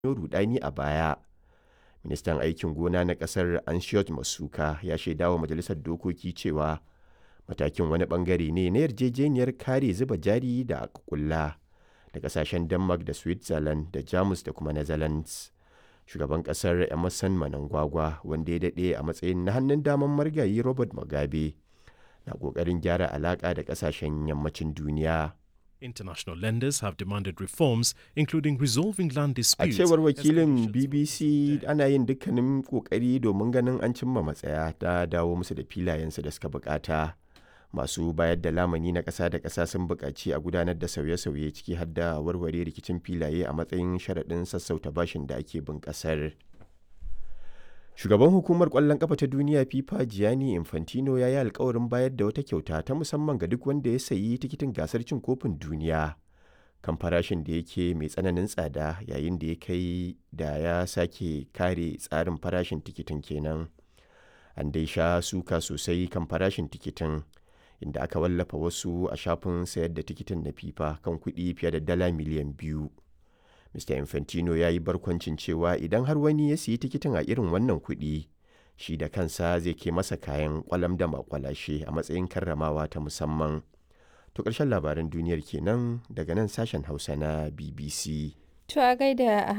rudani a baya. Ministan aikin gona na kasar Anchiot Masuka ya shaidawa majalisar dokoki cewa matakin wani bangare ne na yarjejeniyar kare zuba jari da aka kulla da kasashen Denmark da Switzerland da Jamus da kuma Netherlands. Shugaban kasar Emerson Mnangagwa wanda ya daɗe a matsayin na hannun daman marigayi Robert Mugabe na ƙoƙarin gyara alaƙa da kasashen yammacin duniya. International lenders have demanded reforms, including resolving land A disputes. cewar wakilin escalations BBC ana yin dukkanin kokari domin ganin an cimma matsaya ta dawo musu da filayensu da suka bukata. Masu bayar da lamani na ƙasa da ƙasa sun buƙaci a gudanar da sauye-sauye ciki har da warware rikicin filaye a matsayin sharaɗin sassauta bashin da ake bin ƙasar. Shugaban hukumar ƙwallon ƙafa ta duniya FIFA Gianni Infantino ya yi alkawarin bayar da wata kyauta ta musamman ga duk wanda ya sayi tikitin gasar cin kofin duniya. kan farashin da yake mai tsananin tsada yayin da ya kai da ya sake kare tsarin farashin tikitin kenan an dai sha suka sosai kan farashin tikitin inda aka wallafa wasu a shafin sayar da tikitin na fifa kan kuɗi fiye da dala miliyan biyu mr infantino ya yi barkwancin cewa idan har wani ya siyi tikitin a irin wannan kuɗi shi da kansa zai ke masa kayan kwalam da makwalashe a matsayin karramawa ta musamman To ƙarshen labaran duniyar kenan daga nan sashen Hausa na BBC. To a gaida